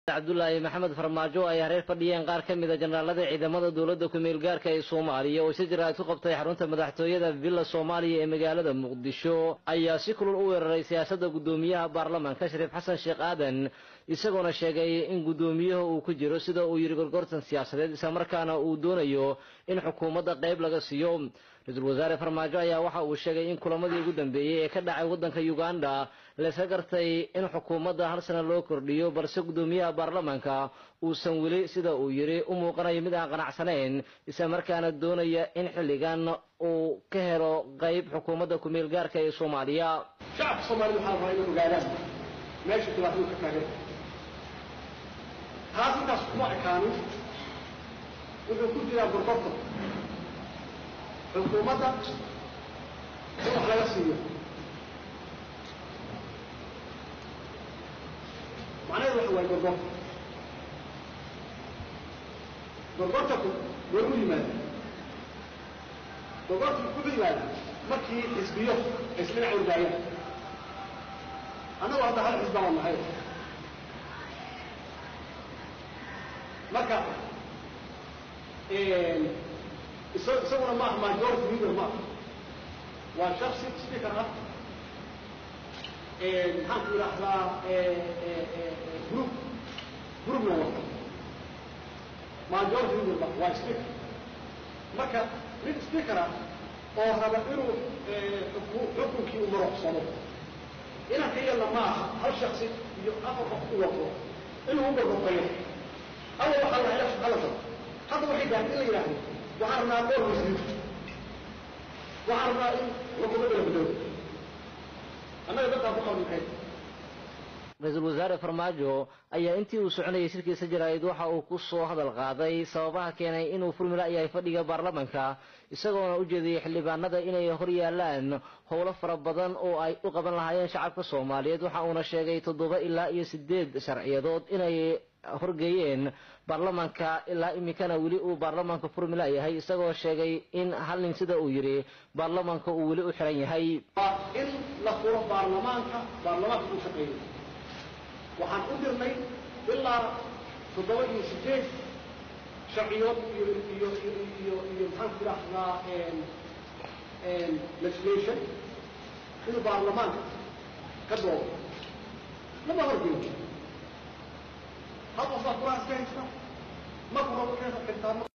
cabdulaahi maxamed farmaajo ay hareer fadhiyeen qaar ka mida jenaraalada ciidamada dowladda ku-meel gaarka ee soomaaliya oo si jira ku qabtay xarunta madaxtooyada villa soomaaliya ee magaalada muqdisho ayaa si kulul u weeraray siyaasadda guddoomiyaha baarlamaanka shariif xasan sheekh aadan isagoona sheegay in guddoomiyaha uu ku jiro sida uu yidhi gorgortan siyaasadeed islamarkaana uu doonayo in xukuumadda qayb laga siiyo ra-iisul wasaare farmaajo ayaa waxa uu sheegay in kulamadii ugu dambeeyey ee ka dhacay waddanka uganda layska gartay in xukuumadda hal sana loo kordhiyo balse guddoomiyaha baarlamaanka uusan weli sida uu yidhi u muuqanayo mid aan qanacsanayn islamarkaana doonaya in xilligan uu ka helo qayb xukuumadda ku-meel gaarka ee soomaaliya shacabka soomaalida waxaa rabaa inay ogaadaan meesha dhibaatadu ka taagan taas intaas kuma ekaanin wuxuu ku jiraa gorgorta xukuumadda in wax laga siiyo macnaheedu waxa waaye gorgorta gorgortaku war u yimaada gorgortaku wuxuu yimaada markii xisbiyo isdhinac ordaayaan annagu hadda hal xisba baan nahay marka isaguna maaha majority leader maaha waa shaksi speaker ah maxaan ku idhaahdaa group groupna wata majority leader maaha waa speaker marka nin speaker ah oo raba inuu xukunkii u maroqsado inaan ka yeelna maaha hal shaksi iyo afar qof u wato inuu u gorgortayo awa waxaa la hela hala tago hadda waxay gaartay in la yidhaahdo waxaan rabnaa dhowr wasiir waxaan rabnaa in xukuumadda la bedelo annaga dadkaan ku qalmikay ra-iisul wasaare farmaajo ayaa intii uu soconayay shirkiisa jaraa'id waxa uu ku soo hadal qaaday sababaha keenay inuu furmila yahay fadhiga baarlamaanka isagoona u jeediyey xildhibaanada inay hor yaalaan howlo fara badan oo ay u qaban lahaayeen shacabka soomaaliyeed waxa uuna sheegay toddoba ilaa iyo sideed sharciyadood inay horgeeyeen baarlamaanka ilaa iminkana weli uu baarlamaanka furmila yahay isagoo sheegay in hal nin sida uu yidhi baarlamaanka uu weli u xiran yahay waa in la furo baarlamaanka baarlamaanka uu shaqeeyo waxaan u dirnay ilaa toddoba iyo sideed sharciyood iyo iyo iyo iyo maxaan ku idhaahdaa legislation inuu baarlamaanka ka doodo lama horgeeyo hal qofbaa kuraas ka haysta ma kuro xitaa